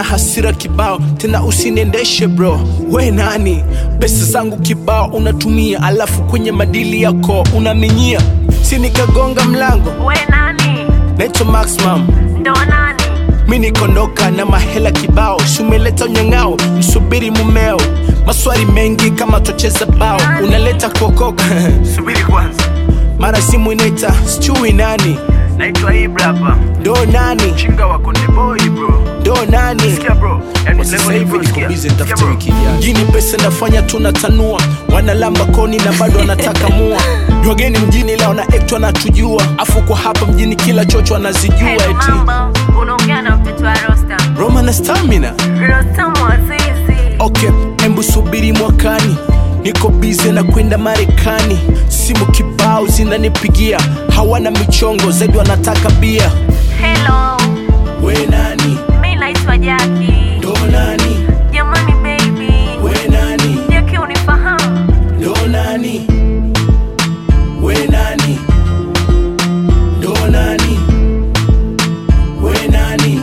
hasira kibao tena usiniendeshe bro we nani pesa zangu kibao unatumia alafu kwenye madili yako unaminyia si nikagonga mlango we nani naitwa maximum ndo nani mi nikondoka na mahela kibao sumeleta unyang'ao msubiri mumeo maswali mengi kama tocheza bao unaleta kuokoka subiri kwanza mara simu inaita sijui nani naitwa Ibra hapa ndo nani chinga wa Konde Boy bro ndo nani sikia bro yani Kwa sasa level hivi bro, niko sikia. busy Sikia, nitafuta bro. wiki ijayo. mjini pesa nafanya tunatanua wanalamba koni na bado wanataka mua ni wageni mjini ila wana act wanatujua afu kwa hapa mjini kila chocho anazijua Hello, eti mambo unaongea na mtoto wa rosta roma na stamina rosta mwazizi okay embu subiri mwakani niko bize na kwenda marekani simu kibao zinanipigia hawana michongo zaidi wanataka bia helo we nani mi naitwa jaki ndo nani jamani baby we nani jaki unifahamu ndo nani we nani ndo nani we nani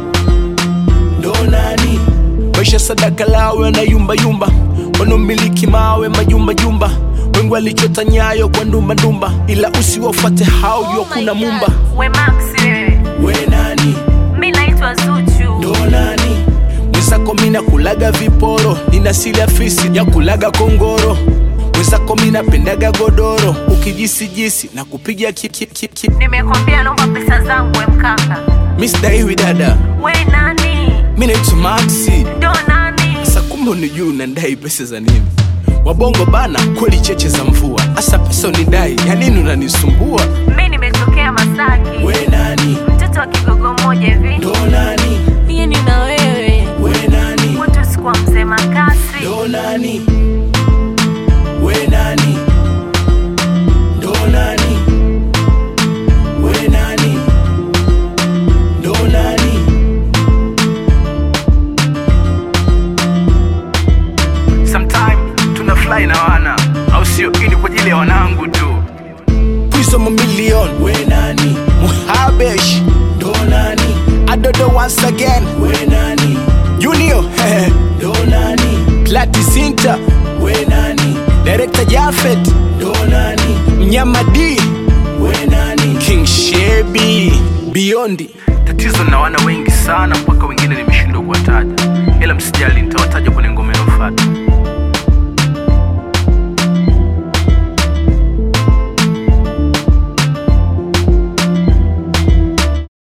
ndo nani maisha sadaka lawe na yumba yumba wanaomiliki mawe majumba jumba wengi walichota nyayo kwa ndumba ndumba ila usiwafate hao jua kuna mumba we maxi wewe we nani mi naitwa zuchu ndo nani mwenzako mina kulaga viporo nina sili afisi ya kulaga kongoro mwenzako mina pendaga godoro ukijisijisi na kupiga kikikiki nimekwambia naomba pesa zangu we mkaka misdaiwi dada we nani mi naitwa maxi ndo nani sasa kumbe unijuu unandai pesa za nini wabongo bana kweli cheche za mvua hasa pesa unidai ya nini unanisumbua mi nimetokea masaki we nani mtoto wa kigogo moja hivi ndo nani niye ni na wewe we nani mtu sikuwa mzee makasi ndo nani we nani ndo nani we nani ndo nani sometime tuna fly na wana au sio hii ni kwa ajili ya wanangu tu Pwizo mamilion we nani Muhabesh ndo nani Adodo once again we nani Junior ndo nani Plati Sinta we nani Director Jafet ndo nani Mnyama D we nani King Shebi Biondi tatizo na wana wengi sana mpaka wengine nimeshindwa kuwataja ila msijali nitawataja kwenye ngoma inayofuata